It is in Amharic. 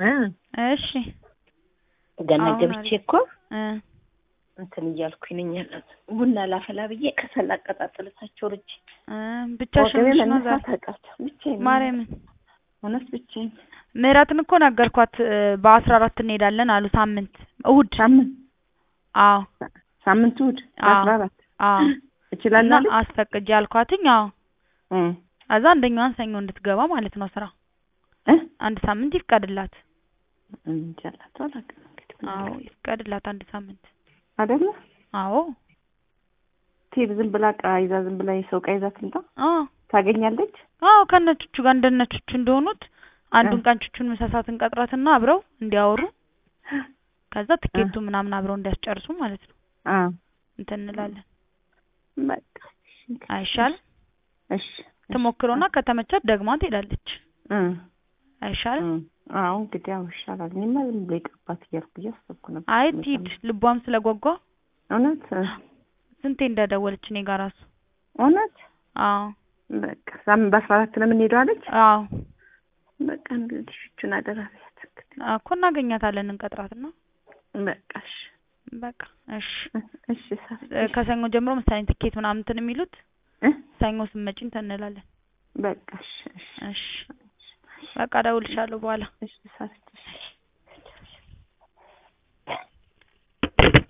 እ እሺ ገና አሁን ገብቼ አሪፍ። እኮ እ እንትን እያልኩኝ ነኝ ያለሁት። ቡና ላፈላ ብዬ ከሰል አቀጣጥል እታቸው ርጄ እ ብቻሽን ወገቤ ነሽ ነው ዛሬ? መነሳት አቃተኝ። ብቻዬን ነኝ። ማርያምን እውነት ብቻዬን ምህረትን እኮ ነገርኳት እ በአስራ አራት እንሄዳለን አሉ ሳምንት እሑድ ሳምንት አዎ ሳምንት እሑድ አዎ። አስራ አራት አዎ እና እችላለሁ አለች? አስፈቅጄ አልኳትኝ አዎ እ ከዛ አንደኛዋን ሰኞ እንድትገባ ማለት ነው ስራ እ አንድ ሳምንት ይፍቀድላት እንጃ አላውቅም አላውቅም እንግዲህ ምን አዎ አለ ይፍቀድላት አንድ ሳምንት አይደለ አዎ ቴብ ዝም ብላ ዕቃ ይዛ ዝም ብላ የሰው ዕቃ ይዛ ትምጣ አዎ ታገኛለች አዎ ከነቹቹ ጋር እንደነቹቹ እንደሆኑት አንዱን እ ቀን ቹቹን ምሳሳትን ቀጥራትና አብረው እንዲያወሩ ከዛ ትኬቱ ምናምን አብረው እንዲያስጨርሱ ማለት ነው አ እንትን እንላለን በቃ አይሻልም እሺ ትሞክረውና ከተመቻት ደግማ ትሄዳለች እ አይሻልም እ አዎ እንግዲህ አዎ ይሻላል። እኔማ ዝም ብሎ ይቅርባት እያልኩ እያሰብኩ ነበር። አይ ትሂድ ልቧም ስለጓጓ እውነት እ ስንቴ እንደደወለች እኔ ጋር ራሱ እውነት አዎ በቃ ሳምንት በአስራ አራት ነው የምንሄደው አለች። አዎ በቃ እንግዲህ እቹን አደራ በያት እንግዲህ እኮ እናገኛታለን እንቀጥራትና በቃ እሺ በቃ እሺ እሺ ሳሪ እ ከሰኞ ጀምሮ መሰለኝ ትኬት ምናምን እንትን የሚሉት እ ሰኞ ስትመጪ እንትን እንላለን በቃ እሺ እሺ እሺ በቃ እደውልልሻለሁ በኋላ እሺ ሳሪ እሺ